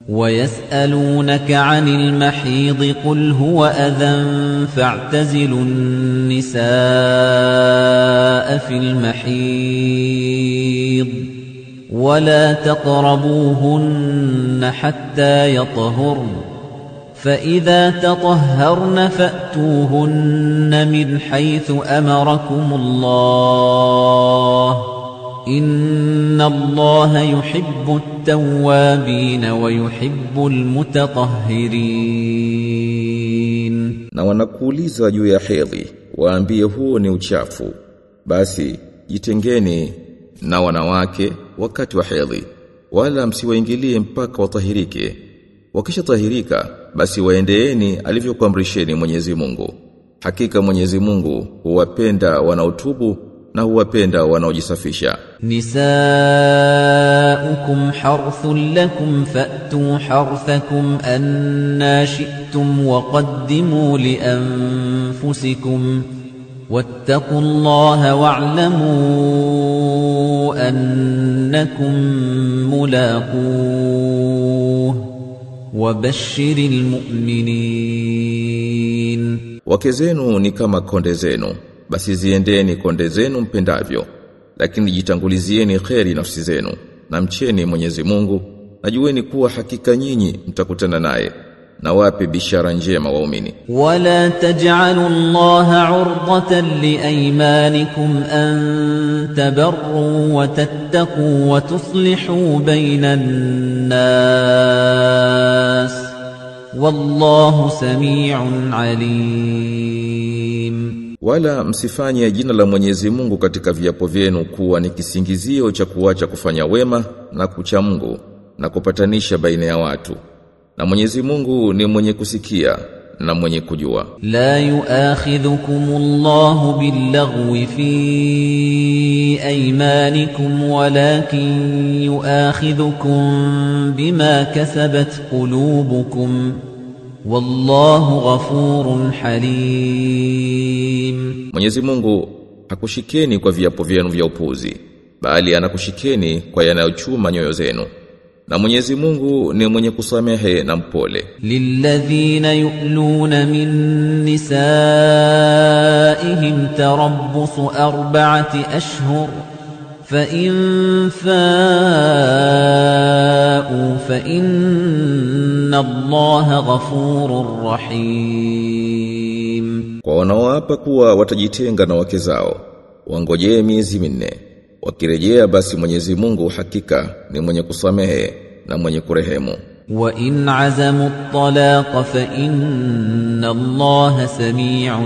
ويسألونك عن المحيض قل هو أذى فاعتزلوا النساء في المحيض ولا تقربوهن حتى يطهرن فإذا تطهرن فأتوهن من حيث أمركم الله إن الله يحب التوابين ويحب المتطهرين na wanakuuliza juu ya hedhi waambie huo ni uchafu basi jitengeni na wanawake wakati wa hedhi wala msiwaingilie mpaka watahirike wakishatahirika basi waendeeni alivyokuamrisheni Mwenyezi Mungu hakika Mwenyezi Mungu huwapenda wanaotubu na huwapenda wanaojisafisha نساؤكم حرث لكم فأتوا حرثكم أنا شئتم وقدموا لأنفسكم واتقوا الله واعلموا أنكم ملاقوه وبشر المؤمنين wake zenu ni kama konde zenu basi ziendeni konde zenu mpendavyo lakini jitangulizieni kheri nafsi zenu na mcheni Mwenyezi Mungu najueni kuwa hakika nyinyi mtakutana naye na wape bishara njema waumini ولا تجعلوا الله عرضة لأيمانكم أن تبروا وتتقوا وتصلحوا بين الناس والله سميع عليم wala msifanye jina la Mwenyezi Mungu katika viapo vyenu kuwa ni kisingizio cha kuacha kufanya wema na kucha Mungu na kupatanisha baina ya watu na Mwenyezi Mungu ni mwenye kusikia na mwenye kujua لا يؤاخذكم الله باللغو في أيمانكم ولكن يؤاخذكم بما كسبت قلوبكم والله غفور حليم Mwenyezi Mungu hakushikeni kwa viapo vyenu vya upuzi bali anakushikeni kwa yanayochuma nyoyo zenu na Mwenyezi Mungu ni mwenye kusamehe na mpole للذين يؤلون من نسائهم تربص أربعة أشهر فإن فاءوا فإن الله غفور رحيم kwa wanaoapa kuwa watajitenga na wake zao wangojee miezi minne wakirejea basi Mwenyezi Mungu hakika ni mwenye kusamehe na mwenye kurehemu وإن عزموا الطلاق فإن الله سميع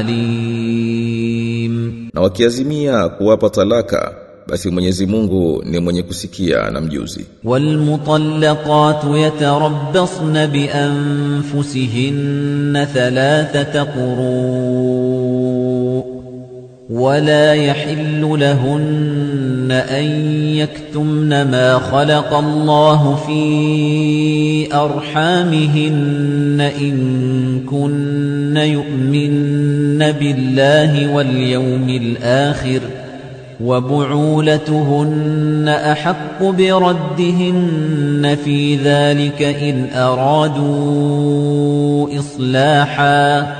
عليم na wakiazimia kuwapa talaka basi Mwenyezi Mungu ni mwenye kusikia na mjuzi والمطلقات يتربصن بأنفسهن ثلاثة قروء ولا يحل لهن أن يكتمن ما خلق الله في أرحامهن إن كن يؤمن بالله واليوم الآخر وبعولتهن أحق بردهن في ذلك إن أرادوا إصلاحا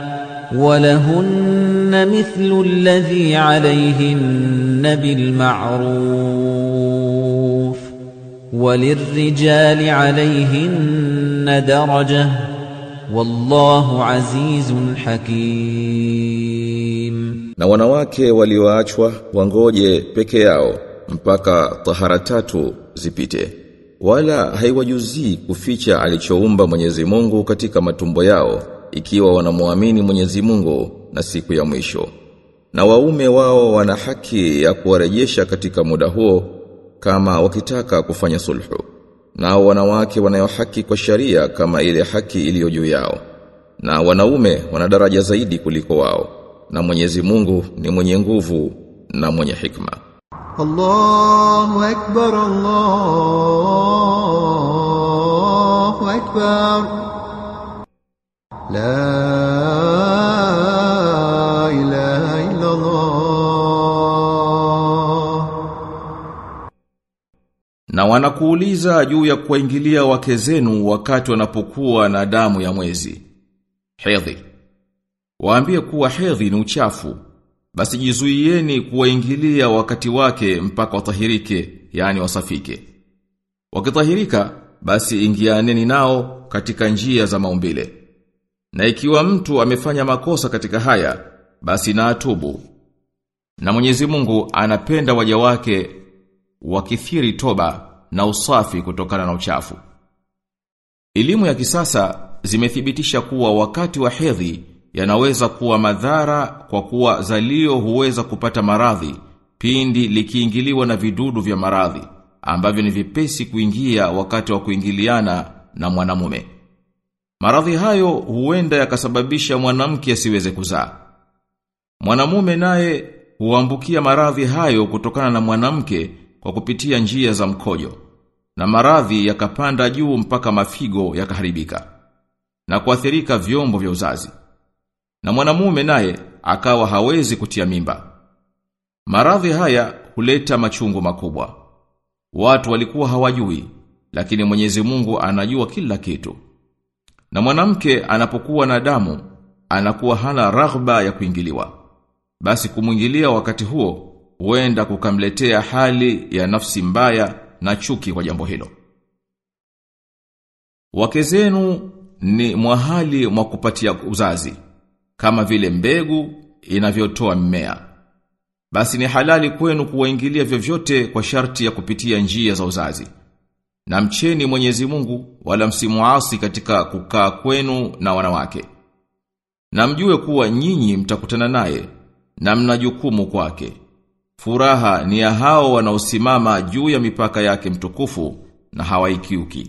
ولهن مثل الذي عليهن بالمعروف وللرجال عليهن درجة والله عزيز حكيم na wanawake walioachwa wangoje peke yao mpaka tahara tatu zipite wala haiwajuzii kuficha alichoumba Mwenyezi Mungu katika matumbo yao ikiwa wanamwamini Mwenyezi Mungu na siku ya mwisho na waume wao wana haki ya kuwarejesha katika muda huo kama wakitaka kufanya sulhu nao wanawake wanayo haki kwa sharia kama ile haki iliyo juu yao na wanaume wana daraja zaidi kuliko wao na Mwenyezi Mungu ni mwenye nguvu na mwenye hikma الله أكبر الله أكبر لا إله إلا الله na wanakuuliza juu ya kuwaingilia wake zenu wakati wanapokuwa na damu ya mwezi. Hedhi. Waambie kuwa hedhi ni uchafu. Basi jizuieni kuwaingilia wakati wake mpaka watahirike, yani wasafike. Wakitahirika, basi ingianeni nao katika njia za maumbile. Na ikiwa mtu amefanya makosa katika haya, basi na atubu. Na Mwenyezi Mungu anapenda waja wake wakithiri toba na usafi kutokana na uchafu. Elimu ya kisasa zimethibitisha kuwa wakati wa hedhi yanaweza kuwa madhara kwa kuwa zalio huweza kupata maradhi pindi likiingiliwa na vidudu vya maradhi ambavyo ni vipesi kuingia wakati wa kuingiliana na mwanamume. Maradhi hayo huenda yakasababisha mwanamke asiweze kuzaa. Mwanamume naye huambukia maradhi hayo kutokana na mwanamke kwa kupitia njia za mkojo na maradhi yakapanda juu mpaka mafigo yakaharibika na kuathirika vyombo vya uzazi. Na mwanamume naye akawa hawezi kutia mimba. Maradhi haya huleta machungu makubwa. Watu walikuwa hawajui, lakini Mwenyezi Mungu anajua kila kitu. Na mwanamke anapokuwa na damu, anakuwa hana raghba ya kuingiliwa. Basi kumwingilia wakati huo huenda kukamletea hali ya nafsi mbaya na chuki kwa jambo hilo. Wake zenu ni mwahali mwa kupatia uzazi kama vile mbegu inavyotoa mmea. Basi ni halali kwenu kuwaingilia vyovyote kwa sharti ya kupitia njia za uzazi. Na mcheni Mwenyezi Mungu wala msimuasi katika kukaa kwenu na wanawake. Na mjue kuwa nyinyi mtakutana naye na mna jukumu kwake. Furaha ni ya hao wanaosimama juu ya mipaka yake mtukufu na hawaikiuki.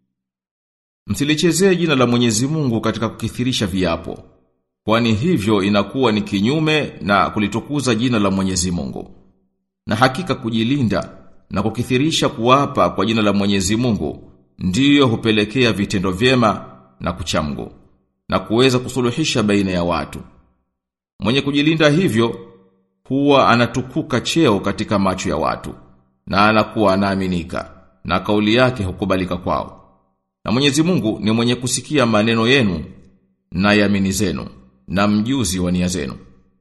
Msilichezee jina la Mwenyezi Mungu katika kukithirisha viapo. Kwani hivyo inakuwa ni kinyume na kulitukuza jina la Mwenyezi Mungu. Na hakika kujilinda na kukithirisha kuwapa kwa jina la Mwenyezi Mungu ndiyo hupelekea vitendo vyema na kuchamgu na kuweza kusuluhisha baina ya watu. Mwenye kujilinda hivyo huwa anatukuka cheo katika macho ya watu na anakuwa anaaminika na kauli yake hukubalika kwao. Na Mwenyezi Mungu ni mwenye kusikia maneno yenu na yamini zenu na mjuzi wa nia zenu.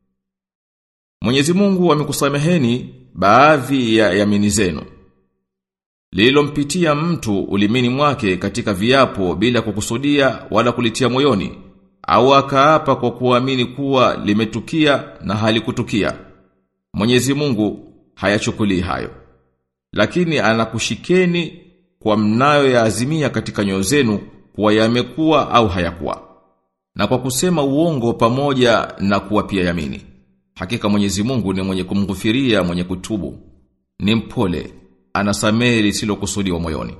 Mwenyezi Mungu amekusameheni baadhi ya yamini zenu. Lililompitia mtu ulimini mwake katika viapo bila kukusudia wala kulitia moyoni au akaapa kwa kuamini kuwa limetukia na halikutukia. Mwenyezi Mungu hayachukulii hayo. Lakini anakushikeni kwa mnayo ya azimia katika nyoyo zenu kuwa yamekuwa au hayakuwa. Na kwa kusema uongo pamoja na kuwa pia yamini. Hakika Mwenyezi Mungu ni mwenye kumghufiria mwenye kutubu. Ni mpole, anasamehe lisilokusudiwa moyoni.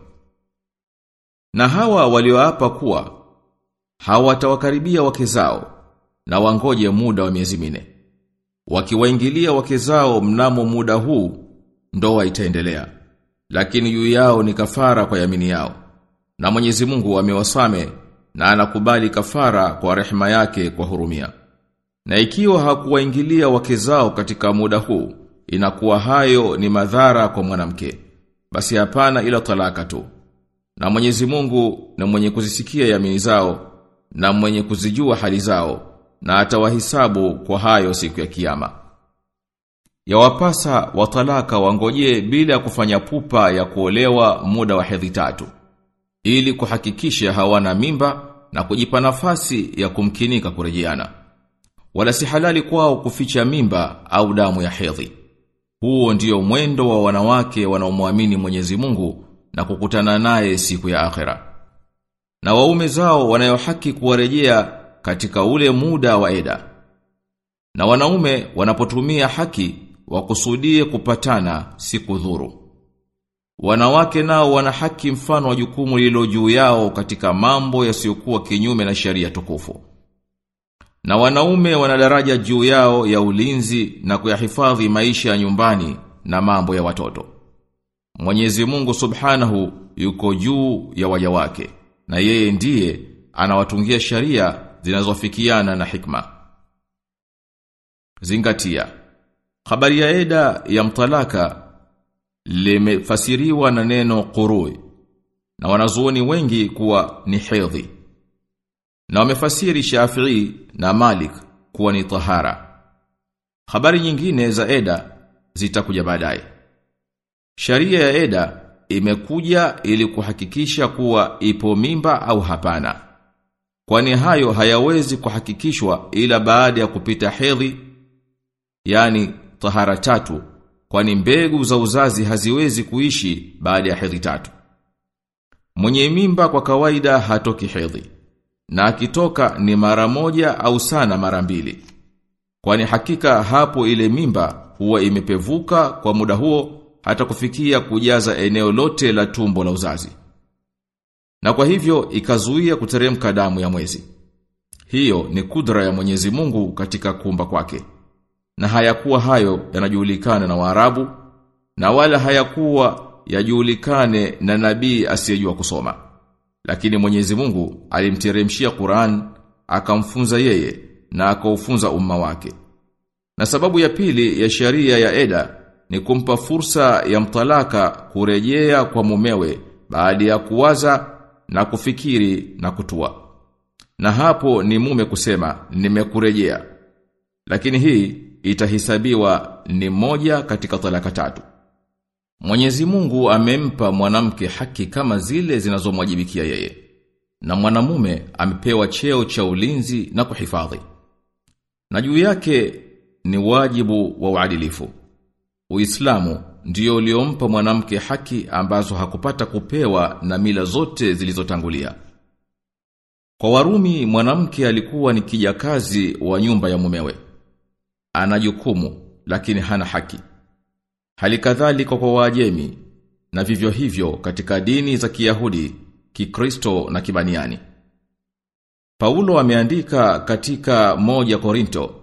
Na hawa walioapa kuwa hawatawakaribia wake zao na wangoje muda wa miezi mine. Wakiwaingilia wake zao mnamo muda huu ndoa itaendelea. Lakini juu yao ni kafara kwa yamini yao. Na Mwenyezi Mungu amewasame na anakubali kafara kwa rehema yake kwa hurumia. Na ikiwa hakuwaingilia wake zao katika muda huu, inakuwa hayo ni madhara kwa mwanamke. Basi hapana ila talaka tu. Na Mwenyezi Mungu na mwenye kuzisikia yamini zao na mwenye kuzijua hali zao na atawahisabu kwa hayo siku ya kiyama. Yawapasa watalaka wangojee bila kufanya pupa ya kuolewa muda wa hedhi tatu ili kuhakikisha hawana mimba na kujipa nafasi ya kumkinika kurejeana. Wala si halali kwao kuficha mimba au damu ya hedhi. Huo ndio mwendo wa wanawake wanaomwamini Mwenyezi Mungu na kukutana naye siku ya akhera. Na waume zao wanayo haki kuwarejea katika ule muda wa eda. Na wanaume wanapotumia haki wakusudie kupatana siku dhuru. Wanawake nao wana haki mfano wa jukumu lilo juu yao katika mambo yasiyokuwa kinyume na sheria tukufu. Na wanaume wana daraja juu yao ya ulinzi na kuyahifadhi maisha ya nyumbani na mambo ya watoto. Mwenyezi Mungu Subhanahu yuko juu ya waja wake na yeye ndiye anawatungia sharia zinazofikiana na hikma. Zingatia. Habari ya eda ya mtalaka limefasiriwa na neno qurui na wanazuoni wengi kuwa ni hedhi. Na wamefasiri Shafi'i na Malik kuwa ni tahara. Habari nyingine za eda zitakuja baadaye. Sharia ya eda imekuja ili kuhakikisha kuwa ipo mimba au hapana. Kwani hayo hayawezi kuhakikishwa ila baada ya kupita hedhi, yani tahara tatu, kwani mbegu za uzazi haziwezi kuishi baada ya hedhi tatu. Mwenye mimba kwa kawaida hatoki hedhi, na akitoka ni mara moja au sana mara mbili. Kwani hakika hapo ile mimba huwa imepevuka kwa muda huo hata kufikia kujaza eneo lote la tumbo la uzazi. Na kwa hivyo ikazuia kuteremka damu ya mwezi. Hiyo ni kudra ya Mwenyezi Mungu katika kuumba kwake. Na hayakuwa hayo yanajulikana na Waarabu na wala hayakuwa yajulikane na nabii asiyejua kusoma. Lakini Mwenyezi Mungu alimteremshia Qur'an akamfunza yeye na akaufunza umma wake. Na sababu ya pili ya sharia ya eda ni kumpa fursa ya mtalaka kurejea kwa mumewe baada ya kuwaza na kufikiri na kutua. Na hapo ni mume kusema nimekurejea. Lakini hii itahisabiwa ni moja katika talaka tatu. Mwenyezi Mungu amempa mwanamke haki kama zile zinazomwajibikia yeye. Na mwanamume amepewa cheo cha ulinzi na kuhifadhi. Na juu yake ni wajibu wa uadilifu. Uislamu ndio uliompa mwanamke haki ambazo hakupata kupewa na mila zote zilizotangulia. Kwa Warumi mwanamke alikuwa ni kijakazi wa nyumba ya mumewe. Ana jukumu lakini hana haki. Halikadhalika kwa Waajemi na vivyo hivyo katika dini za Kiyahudi, Kikristo na Kibaniani. Paulo ameandika katika moja Korinto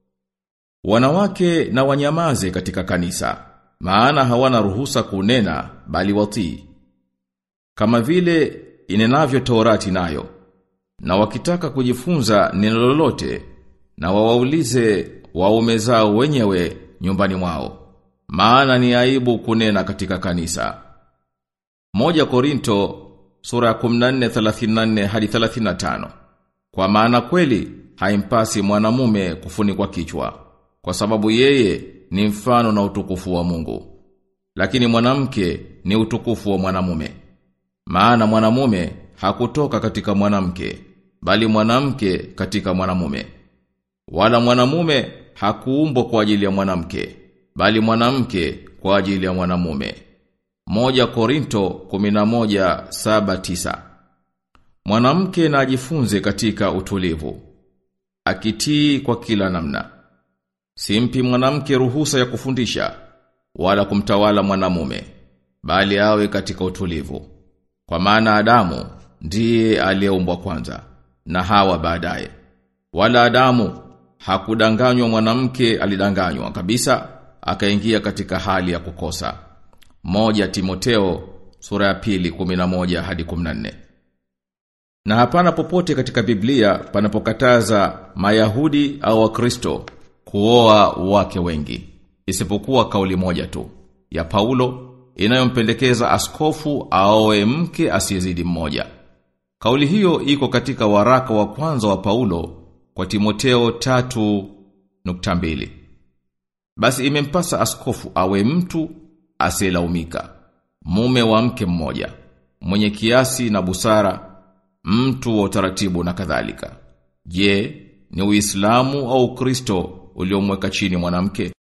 Wanawake na wanyamaze katika kanisa, maana hawana ruhusa kunena bali watii. Kama vile inenavyo Torati nayo. Na wakitaka kujifunza neno lolote na wawaulize waume zao wenyewe nyumbani mwao. Maana ni aibu kunena katika kanisa. Moja Korinto sura ya 14:34 hadi 35. Kwa maana kweli haimpasi mwanamume kufunikwa kichwa kwa sababu yeye ni mfano na utukufu wa Mungu. Lakini mwanamke ni utukufu wa mwanamume. Maana mwanamume hakutoka katika mwanamke, bali mwanamke katika mwanamume. Wala mwanamume hakuumbwa kwa ajili ya mwanamke, bali mwanamke kwa ajili ya mwanamume. Moja Korinto 11:7-9. Mwanamke na ajifunze katika utulivu, akitii kwa kila namna. Simpi mwanamke ruhusa ya kufundisha wala kumtawala mwanamume bali awe katika utulivu. Kwa maana Adamu ndiye aliyeumbwa kwanza na Hawa baadaye. Wala Adamu hakudanganywa mwanamke alidanganywa kabisa akaingia katika hali ya kukosa. Moja Timoteo sura ya pili 11 hadi 14. Na hapana popote katika Biblia panapokataza Mayahudi au Wakristo kuoa wake wengi isipokuwa kauli moja tu ya Paulo inayompendekeza askofu aoe mke asiyezidi mmoja. Kauli hiyo iko katika waraka wa kwanza wa Paulo kwa Timoteo 3.2. Basi imempasa askofu awe mtu asiyelaumika, mume wa mke mmoja, mwenye kiasi na busara, mtu wa utaratibu na kadhalika. Je, ni Uislamu au Ukristo uliomweka chini mwanamke?